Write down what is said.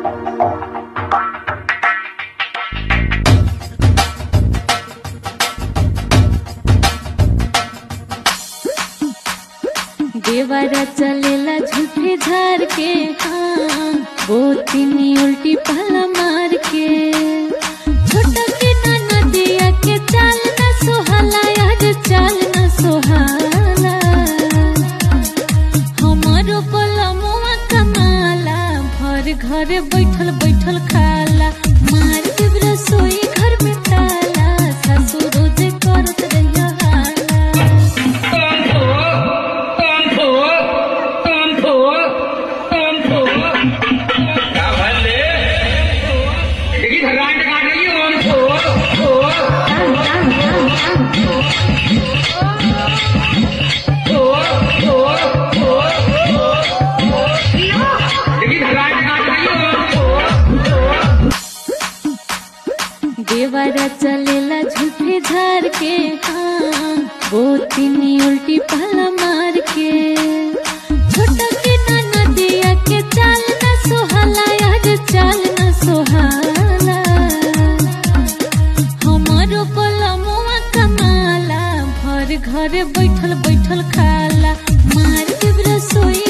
देवरा चलेला झूठे झार के हाँ बोतिनी उल्टी पहला मार के छोटा के नाना दिया के चाल न सोहाला यार चाल न सोहाला हमारो पलमुआ कमाला भर घर बैठल बैठल खाला मार के रसोई घर में ताला सासू रोजे करत रहिया हाला क्या भले देखी भगवान का रही है ओम थो थो थो थो देखी भगवान का रही है ओम थो देवरा चलेला झूठे झार के हाँ बोतिनी उल्टी पहला मार के छोटा के नाना दिया के चाल न सोहाला यार चाल न सोहाला हमारो पलमुआ कमाला भर घर बैठल बैठल खाला मार के रसोई